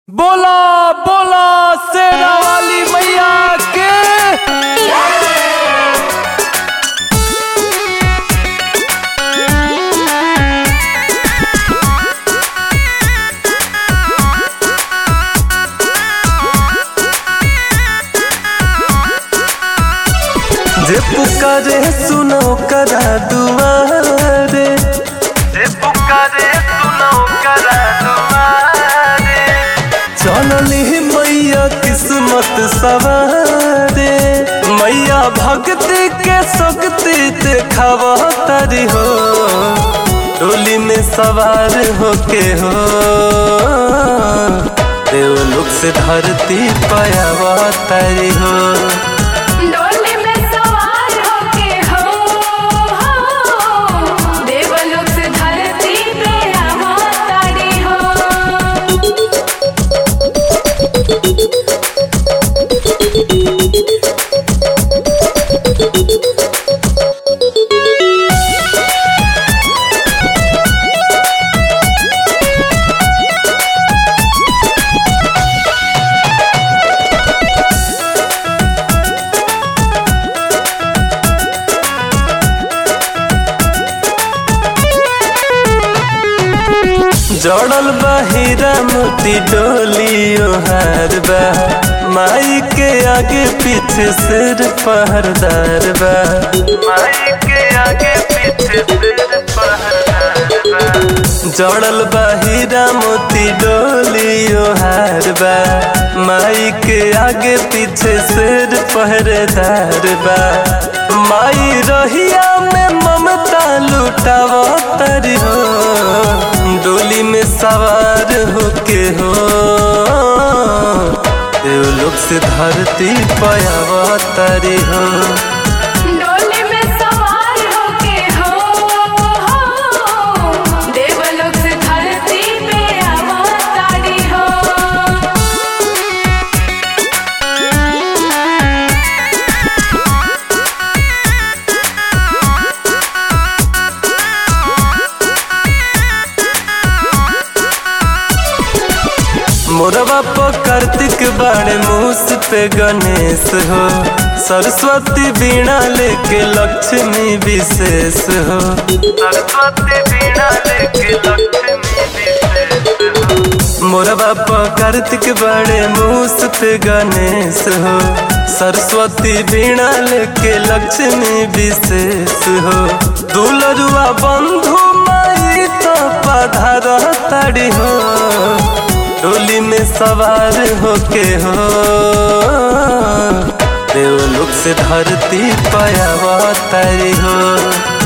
बोला बोला शेरा वाली मैया के जे पुकारे सुनो करा दुआरे जे पुकारे सुनो करा दुआरे चलली मैया किस्मत सवारे मैया भक्ति के शक्ति देखावा तारी हो डोली में सवार होके हो देवलोक से धरती पायावा तारी हो डोली में सवार होके हो हो देवलोक से धरती पे अवतारी हो जड़ल बा हीरा मोती डोली ओहार बा माई के आगे पीछे सिर पहरदार बा माई के आगे पीछे सिर पहरदार बा जड़ल बा हीरा मोती डोली ओहार बा माई के आगे पीछे सिर पहरेदार बा माई रहिया में ममता लुटावा तरी हो डोली में सवार होके हो देवलोक से धरती पयावा तरी हो डोली में सवार होके हो हो देवलोक से धरती पे अवतारी हो मोरवा पर कार्तिक बाड़े मूस पे गणेश हो सरस्वती बीणा लेके लक्ष्मी विशेष हो सरस्वती बीणा लेके लक्ष्मी विशेष हो मोरवा पर कार्तिक बाड़े मूस पे गणेश हो सरस्वती बीणा लेके लक्ष्मी विशेष हो दुलरुआ बंधु माई तो पधार ताड़ी हो डोली में सवार होके हो देवलोक से धरती पायावा तारी हो